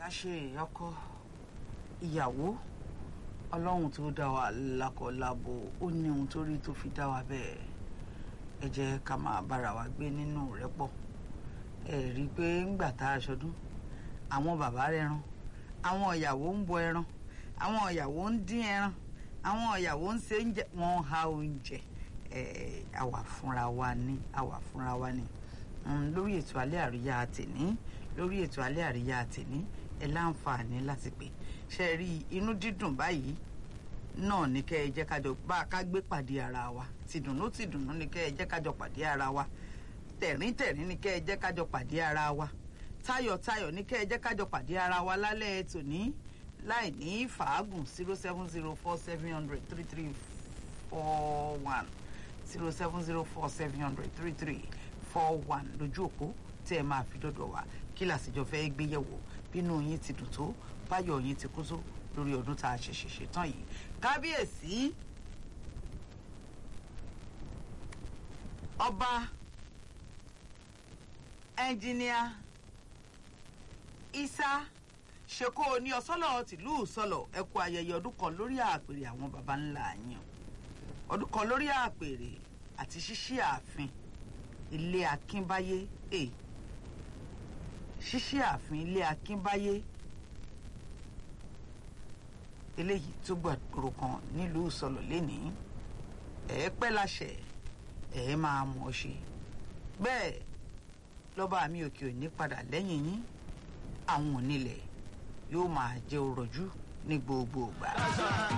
ṣe ọkọ ìyàwó ọlọ́run tó dá wa lákọ̀ọ́lábo ó ní ohun tó rí tó fi dá wa bẹ́ẹ̀ ẹ jẹ́ ká máa bára wa gbé nínú rẹ́pọ̀ ẹ rí i pé ńgbà tá a ṣọdún àwọn bàbá rẹran àwọn ìyàwó ń bọ ẹran àwọn ìyàwó ń dín ẹran àwọn ìyàwó ń ṣe oúnjẹ wọn ha oúnjẹ ẹ àwà fúnra wa ní àwà fúnra wa ní lórí ètò alẹ́ àríyá tèní lórí ètò alẹ́ àríyá tèní ẹ láǹfààní láti pè ṣe rí inú dídùn báyìí náà ní kẹ́ ẹ jẹ́ kájọ bá a ká gbé pàdé ara wa tìdùnnú tìdùnnú ní kẹ́ ẹ jẹ́ kájọ pàdé ara wa tẹ̀rín tẹ̀rín ní kẹ́ ẹ jẹ́ kájọ pàdé ara wa tayọ̀ tayọ̀ ní kẹ́ ẹ jẹ́ kájọ pàdé ara wa lálẹ́ tòní láì ní fàágùn zero seven zero four seven hundred three three four one zero seven zero four seven hundred three three four one lójú òpó tẹ́ ẹ máa fi dọ́dọ̀ wá kí làsìjọ fẹ́ gbé yẹ̀wò bínú yín ti dùn tó báyọ̀ yín ti kú tó lórí ọdún tá a ṣẹ̀ṣẹ̀ ṣetán yìí kábíyèsí ọba ẹnjìníà isa ṣèkó ní ọsọlọ tìlú sọlọ ẹ kú ayẹyẹ ọdún kan lórí àpèrè àwọn baba ńlá yín ọdún kan lórí àpèrè àti ṣíṣí ààfin ilé akínbáyé e ṣíṣí ààfin ilé akínbáyé eléyìí tó gbàgbóró kan nílùú sọlọ lénìí ẹ pẹ́ láṣẹ ẹ máa mọ̀ ọ́ ṣe bẹ́ẹ̀ lọ́ba mi òkè òní padà lẹ́yìn yín àwọn onílẹ̀ yóò máa jẹ́ òrọ̀jú ní gbogbo ìgbà.